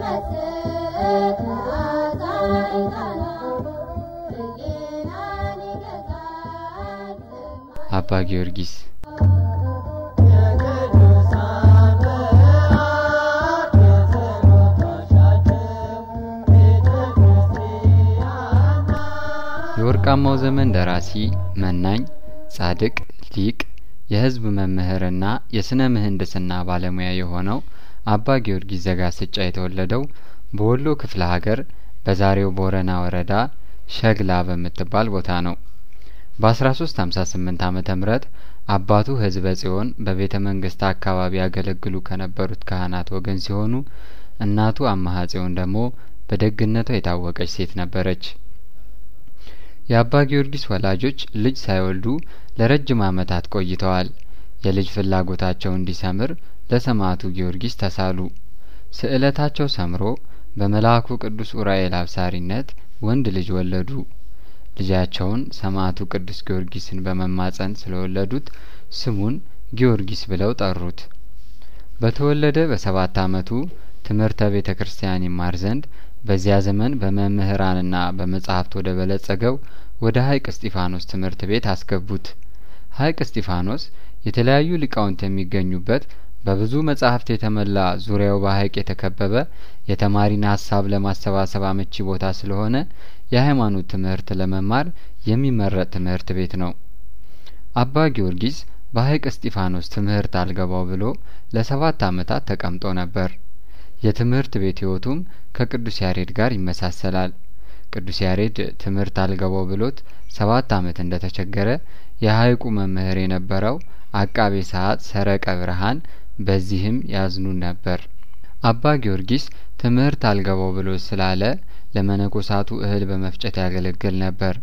አባ ጊዮርጊስ የወርቃማው ዘመን ደራሲ መናኝ ጻድቅ ሊቅ የሕዝብ መምህርና የስነ ምህንድስና ባለሙያ የሆነው አባ ጊዮርጊስ ዘጋስጫ የተወለደው በወሎ ክፍለ ሀገር በዛሬው ቦረና ወረዳ ሸግላ በምትባል ቦታ ነው። በአስራ ሶስት ሀምሳ ስምንት አመተ ምህረት አባቱ ህዝበ ጽዮን በቤተ መንግስት አካባቢ ያገለግሉ ከነበሩት ካህናት ወገን ሲሆኑ እናቱ አማሀ ጽዮን ደግሞ በደግነቷ የታወቀች ሴት ነበረች። የአባ ጊዮርጊስ ወላጆች ልጅ ሳይወልዱ ለረጅም አመታት ቆይተዋል። የልጅ ፍላጎታቸው እንዲሰምር ለሰማዕቱ ጊዮርጊስ ተሳሉ። ስእለታቸው ሰምሮ በመልአኩ ቅዱስ ኡራኤል አብሳሪነት ወንድ ልጅ ወለዱ። ልጃቸውን ሰማዕቱ ቅዱስ ጊዮርጊስን በመማጸን ስለወለዱት ስሙን ጊዮርጊስ ብለው ጠሩት። በተወለደ በሰባት አመቱ ትምህርተ ቤተ ክርስቲያን ይማር ዘንድ በዚያ ዘመን በመምህራንና በመጻሕፍት ወደ በለጸገው ወደ ሀይቅ እስጢፋኖስ ትምህርት ቤት አስገቡት። ሀይቅ እስጢፋኖስ የተለያዩ ሊቃውንት የሚገኙበት በብዙ መጻሕፍት የተሞላ ዙሪያው በሀይቅ የተከበበ የተማሪን ሀሳብ ለማሰባሰብ አመቺ ቦታ ስለሆነ የሃይማኖት ትምህርት ለመማር የሚመረጥ ትምህርት ቤት ነው። አባ ጊዮርጊስ በሀይቅ እስጢፋኖስ ትምህርት አልገባው ብሎ ለሰባት አመታት ተቀምጦ ነበር። የትምህርት ቤት ህይወቱም ከቅዱስ ያሬድ ጋር ይመሳሰላል። ቅዱስ ያሬድ ትምህርት አልገባው ብሎት ሰባት አመት እንደተቸገረ የሀይቁ መምህር የነበረው አቃቤ ሰዓት ሰረቀ ብርሃን በዚህም ያዝኑ ነበር። አባ ጊዮርጊስ ትምህርት አልገባው ብሎ ስላለ ለመነኮሳቱ እህል በመፍጨት ያገለግል ነበር።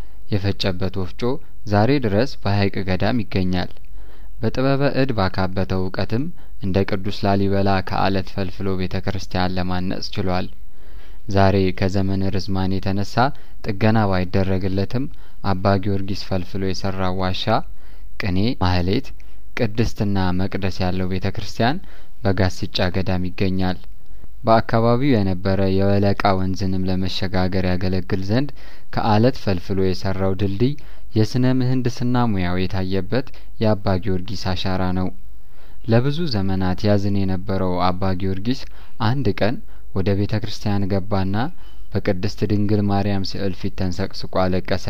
የፈጨበት ወፍጮ ዛሬ ድረስ በሀይቅ ገዳም ይገኛል። በጥበበ እድ ባካበተው እውቀትም እንደ ቅዱስ ላሊበላ ከአለት ፈልፍሎ ቤተ ክርስቲያን ለማነጽ ችሏል። ዛሬ ከዘመን ርዝማን የተነሳ ጥገና ባይደረግለትም አባ ጊዮርጊስ ፈልፍሎ የሰራው ዋሻ፣ ቅኔ፣ ማህሌት፣ ቅድስትና መቅደስ ያለው ቤተ ክርስቲያን በጋስጫ ገዳም ይገኛል። በአካባቢው የነበረ የወለቃ ወንዝንም ለመሸጋገር ያገለግል ዘንድ ከአለት ፈልፍሎ የሰራው ድልድይ የስነ ምህንድስና ሙያው የታየበት የአባ ጊዮርጊስ አሻራ ነው። ለብዙ ዘመናት ያዝን የነበረው አባ ጊዮርጊስ አንድ ቀን ወደ ቤተ ክርስቲያን ገባና በቅድስት ድንግል ማርያም ስዕል ፊት ተንሰቅስቆ አለቀሰ።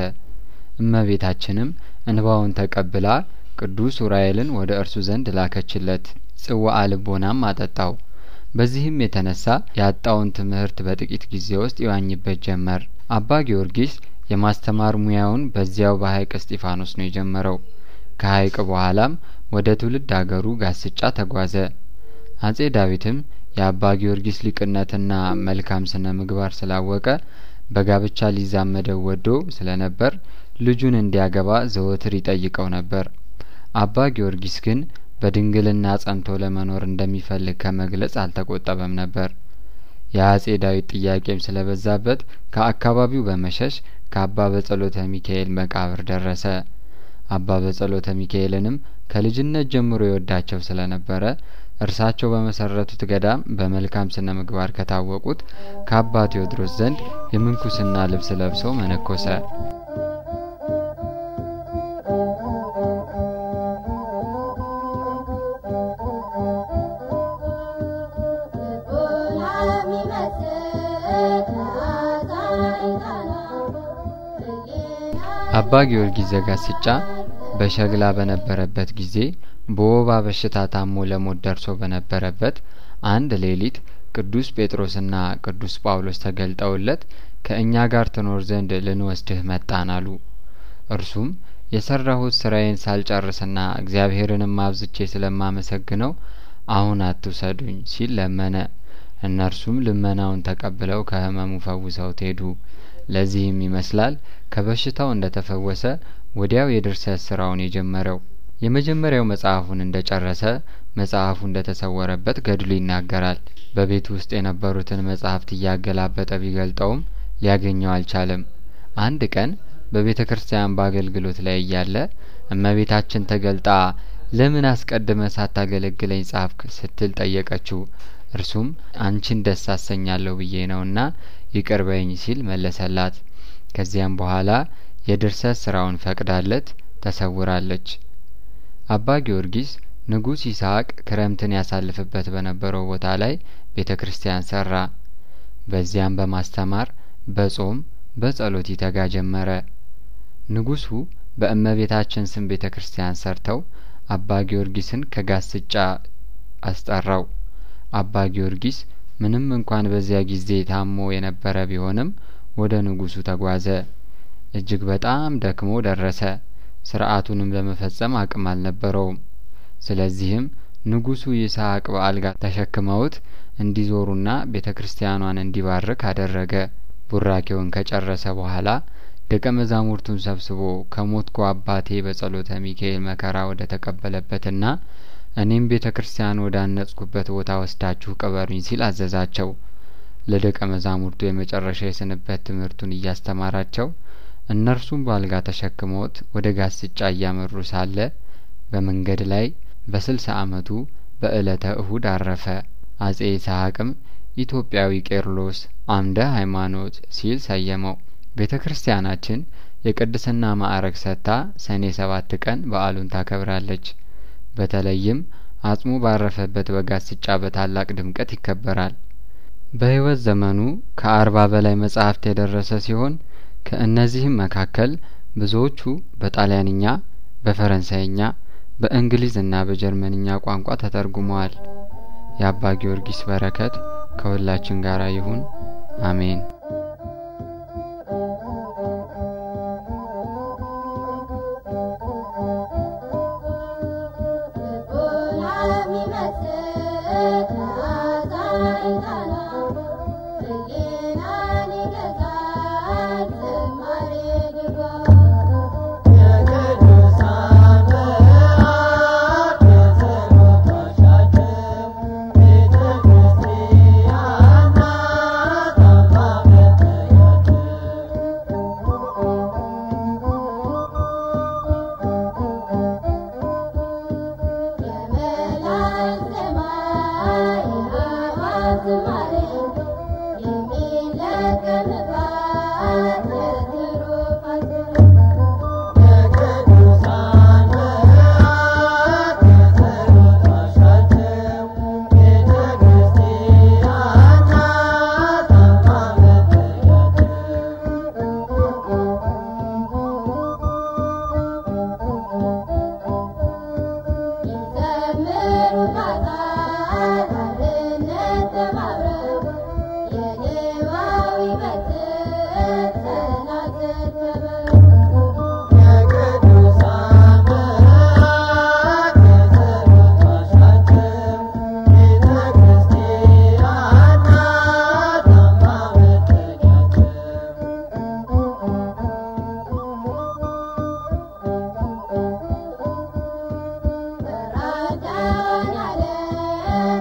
እመቤታችንም እንባውን ተቀብላ ቅዱስ ኡራኤልን ወደ እርሱ ዘንድ ላከችለት፣ ጽዋአ ልቦናም አጠጣው። በዚህም የተነሳ ያጣውን ትምህርት በጥቂት ጊዜ ውስጥ ይዋኝበት ጀመር። አባ ጊዮርጊስ የማስተማር ሙያውን በዚያው በሀይቅ እስጢፋኖስ ነው የጀመረው። ከሀይቅ በኋላም ወደ ትውልድ አገሩ ጋስጫ ተጓዘ። አጼ ዳዊትም የአባ ጊዮርጊስ ሊቅነትና መልካም ስነ ምግባር ስላወቀ በጋብቻ ሊዛመደው ወዶ ስለነበር ልጁን እንዲያገባ ዘወትር ይጠይቀው ነበር። አባ ጊዮርጊስ ግን በድንግልና ጸንቶ ለመኖር እንደሚፈልግ ከመግለጽ አልተቆጠበም ነበር። የአጼ ዳዊት ጥያቄም ስለበዛበት ከአካባቢው በመሸሽ ከአባ በጸሎተ ሚካኤል መቃብር ደረሰ። አባ በጸሎተ ሚካኤልንም ከልጅነት ጀምሮ የወዳቸው ስለነበረ እርሳቸው በመሰረቱት ገዳም በመልካም ስነ ምግባር ከታወቁት ከአባ ቴዎድሮስ ዘንድ የምንኩስና ልብስ ለብሶ መነኮሰ። አባ ጊዮርጊስ ዘጋስጫ በሸግላ በነበረበት ጊዜ በወባ በሽታ ታሞ ለሞት ደርሶ በነበረበት አንድ ሌሊት ቅዱስ ጴጥሮስና ቅዱስ ጳውሎስ ተገልጠውለት ከእኛ ጋር ትኖር ዘንድ ልንወስድህ መጣን አሉ። እርሱም የሰራሁት ስራዬን ሳልጨርስና እግዚአብሔርንም አብዝቼ ስለማመሰግነው አሁን አትውሰዱኝ ሲል ለመነ። እነርሱም ልመናውን ተቀብለው ከህመሙ ፈውሰውት ሄዱ። ለዚህም ይመስላል ከበሽታው እንደተፈወሰ ወዲያው የድርሰት ስራውን የጀመረው። የመጀመሪያው መጽሐፉን እንደጨረሰ መጽሐፉ እንደተሰወረበት ገድሉ ይናገራል። በቤቱ ውስጥ የነበሩትን መጽሐፍት እያገላበጠ ቢገልጠውም ሊያገኘው አልቻለም። አንድ ቀን በቤተ ክርስቲያን በአገልግሎት ላይ እያለ እመቤታችን ተገልጣ ለምን አስቀድመ ሳታገለግለኝ ጻፍክ ስትል ጠየቀችው። እርሱም አንቺን ደስ አሰኛለሁ ብዬ ነውና ይቅር በይኝ ሲል መለሰላት። ከዚያም በኋላ የድርሰት ስራውን ፈቅዳለት ተሰውራለች። አባ ጊዮርጊስ ንጉሥ ይስሐቅ ክረምትን ያሳልፍበት በነበረው ቦታ ላይ ቤተ ክርስቲያን ሰራ። በዚያም በማስተማር በጾም በጸሎት ይተጋ ጀመረ። ንጉሡ በእመቤታችን ስም ቤተ ክርስቲያን ሰርተው አባ ጊዮርጊስን ከጋስጫ አስጠራው። አባ ጊዮርጊስ ምንም እንኳን በዚያ ጊዜ ታሞ የነበረ ቢሆንም ወደ ንጉሡ ተጓዘ። እጅግ በጣም ደክሞ ደረሰ። ስርዓቱንም ለመፈጸም አቅም አልነበረውም። ስለዚህም ንጉሡ ይስሐቅ በአልጋ ተሸክመውት እንዲዞሩና ቤተ ክርስቲያኗን እንዲባርክ አደረገ። ቡራኬውን ከጨረሰ በኋላ ደቀ መዛሙርቱን ሰብስቦ ከሞትኩ አባቴ በጸሎተ ሚካኤል መከራ ወደ ተቀበለበትና እኔም ቤተ ክርስቲያን ወደ አነጽኩበት ቦታ ወስዳችሁ ቅበሩኝ ሲል አዘዛቸው። ለደቀ መዛሙርቱ የመጨረሻ የስንበት ትምህርቱን እያስተማራቸው እነርሱም በአልጋ ተሸክመውት ወደ ጋስጫ እያመሩ ሳለ በመንገድ ላይ በስልሳ አመቱ በእለተ እሁድ አረፈ። አጼ ይስሐቅም ኢትዮጵያዊ ቄርሎስ አምደ ሃይማኖት ሲል ሰየመው። ቤተ ክርስቲያናችን የቅድስና ማዕረግ ሰጥታ ሰኔ ሰባት ቀን በዓሉን ታከብራለች። በተለይም አጽሙ ባረፈበት በጋስጫ በታላቅ ድምቀት ይከበራል። በሕይወት ዘመኑ ከአርባ በላይ መጻሕፍት የደረሰ ሲሆን ከእነዚህም መካከል ብዙዎቹ በጣሊያንኛ፣ በፈረንሳይኛ፣ በእንግሊዝና በጀርመንኛ ቋንቋ ተተርጉመዋል። የአባ ጊዮርጊስ በረከት ከሁላችን ጋር ይሁን፣ አሜን።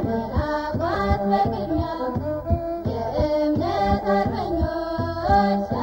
Yes.